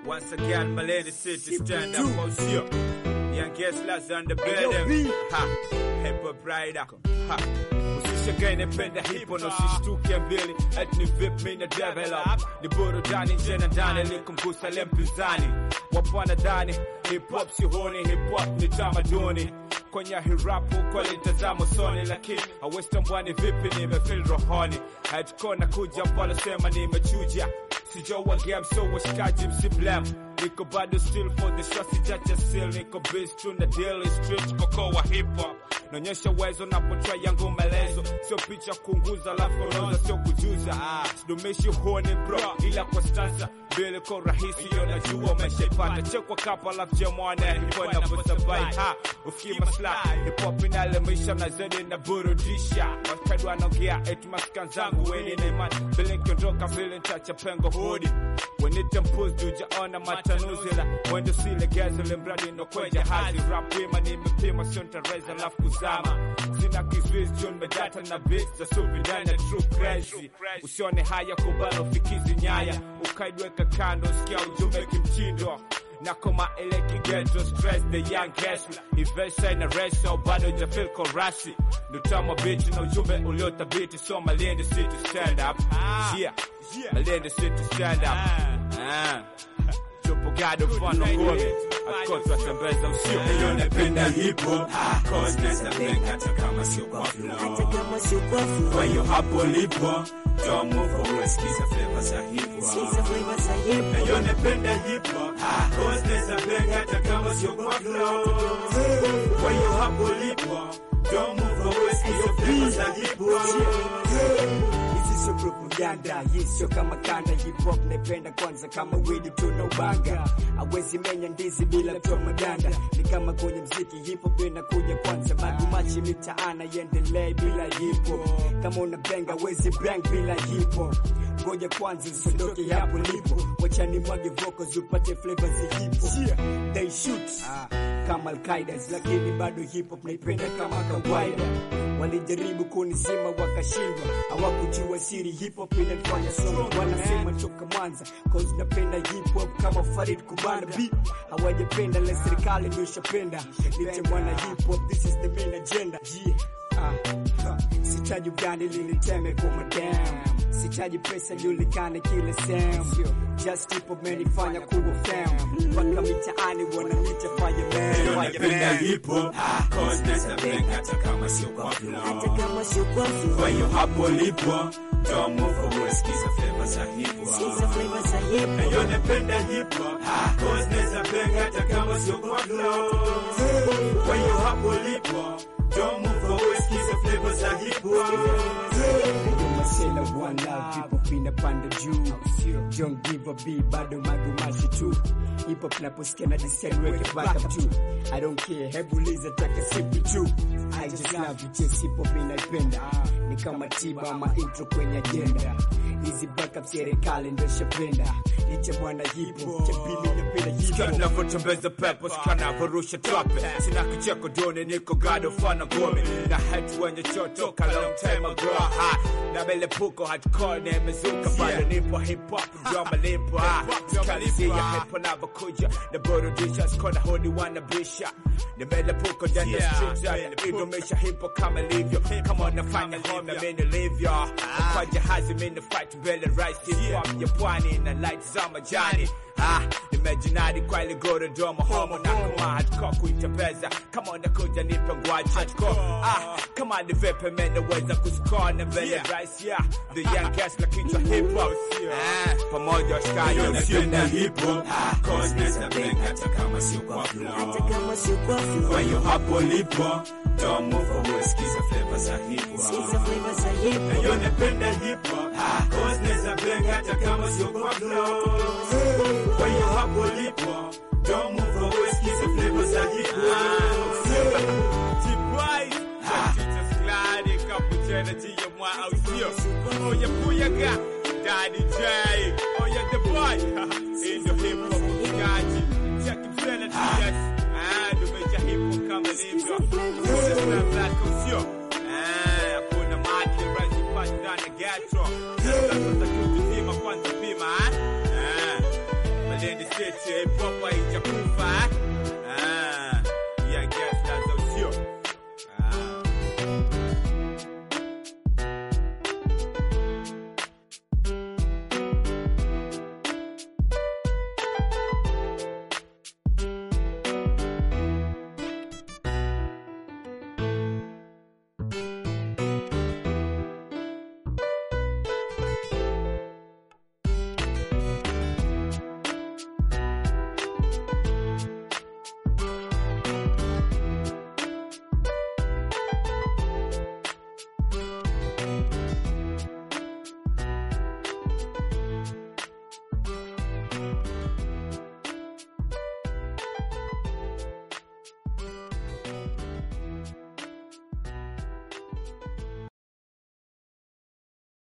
Once again, Malene City stand up for sure. Young Gessler's on the Hey, yo, building. B. Ha, hip hop rider. Ha. Usishagae napenda hipo na usishtuke mbili eti ni vip mi na develop ni burudani nje na ndani likumgusa le mpinzani wapo wanadhani hip hop si huni hip hop ni tamaduni kwenye hirapu kweli tazamo soni lakini awestambwani vipi nimefil rohoni hatuko na kuja pala sema nimechuja sijowa game so washikaji msiblem niko bado still for the show sijacha still niko biz tu na daily street koko wa hip hop naonyesha uwezo napotoa yangu maelezo sio picha kunguza la koroza sio kujuza sidumishi huoni bro ila kwa sasa mbele kwa rahisi yo najua umeshaipata chekwa kapa alafu jamwana hipo navyosabai ha ufikii maslahi hip-hop inalemisha na zaidi na burudisha wakadu wanaongea eti maskan zangu weni na imani vile nkiondoka vile ntacha pengo hodi wenite mpuzi ujaona matanuzila wendo silegeza ule mradi nokweja hazi rap wima nimepima sio ntareza lafu kuzama sina kizuizi juu medata na beats za supi ndani ya true crazy usione haya kubala ufikizi nyaya ukaidweka kando sikia ujumbe kimtindo na koma ile kigeto stress the young hustler ivesa ina reso bado jafil korasi nutama bichi na ujumbe uliothabiti so malindi city stand up yeah malindi city stand up ah tupo gado mfano kumi akotwa tembeza usio Leo napenda hip hop cause naweza bang hata kama sio kwa flow. hata kama sio kwa flow. Kwa hiyo hapo lipo don't move forward, sikiza flavor za hip Sikiza hop. flavor za hip hop. Leo napenda hip hop cause naweza bang hata kama sio kwa flow. Kwa hiyo hapo lipo don't move forward, sikiza flavor za hip hop. Hizi sio propaganda, hii sio kama kanda. Hip hop naipenda kwanza kama widi tuna ubanga, awezi menya ndizi bila kutoa maganda. Ni kama kwenye mziki, hip hop inakuja kwanza, magumachi mitaana iendelee bila hip hop. Kama una bang awezi bang bila hip hop. Ngoja kwanza usiondoke hapo lipo, wacha ni mwage vocals upate flavor za hip hop. They shoot kama Al-Qaeda, lakini bado hip hop naipenda kama kawaida. Walijaribu kunisema wakashindwa, hawakujua siri hip hop inafanya strong. Wanasema toka Mwanza cause napenda hip hop kama Farid Kubana beat. Hawajapenda la serikali ndio ishapenda. Nite mwana hip hop, this is the main agenda. Yeah. Ah, ha. Sitaji ugani liniteme kwa madam, sitaji pesa julikane kila sehemu. Just hip hop menifanya kuwa fam, mpaka mitaani wananiita Leo fireman. napenda hip hop cause naweza bang hata kama sio kwa flow. kama sio kwa flow. Kwa hiyo hapo lipo don't move forward, sikiza flavor za hip Sikiza hop. flavor za hip hop. Leo napenda hip hop cause naweza bang hata kama sio kwa flow. Kwa hiyo hapo lipo don't move forward, sikiza flavor za hip hop. Yo masela one love, hip hop inapanda juu. Don't give a B, bado magumashi tu. Hip hop naposikia na design weke back up tu. I don't care, hebu liza taka sipi tu. I just love it, yes hip hop inaipenda. Ni kama tiba ama intro kwenye agenda. Hizi backup serikali ndio shapenda. Niche mwana hip hop, cha pili napenda hip Sikia hop. navyotembeza pepo, sikia navyorusha trape. Sina kicheko doni, niko gado fana gome na hatu wenye chotoka long time ago. Ha, na melepuko hardcore nimezuka, bado nipo hip hop ndio malipo. Ha, sikalisia hip hop navyokuja na burudisha, skona hodi wanabisha. Nimelepuko ndani ya street, idumisha hip hop kama ilivyo, kama unafanya home mimi nilivyo. Kwa jahazi mimi fight mbele rise hip hop ya pwani na light za majani. Ah, nimejinadi kwa ile Dodoma homo na kama hardcore kuitembeza kama unakuja nipe ngwaji hardcore ah, kama ni vipi mimi naweza kuscore na mbele rise yeah the young cast la kichwa hip hop ah, pamoja washikaji Leo usio napenda hip hop cause naweza bang hata kama sio kwa flow. kama sio kwa flow. Kwa hiyo hapo lipo don't move forward, sikiza flavor za hip Sikiza hop. flavor za hip hop. Leo napenda hip hop cause naweza bang hata kama sio kwa flow. Kwa hiyo hapo lipo don't move forward, sikiza flavor za hip hop. T-Boy Teacher Slide Kaputena Tia Mwa au sio Oya Puyaga Daddy J Oya the boy In the hip hop Gaji Check Msela TS Ah, dumeja hip hop kama livyo Sasa Black au sio Ah, hakuna maji Razi pash ndani ya ghetto Sasa tutaki kuzima kwanza pima ah Ah Malindi City hip hop haijakuwa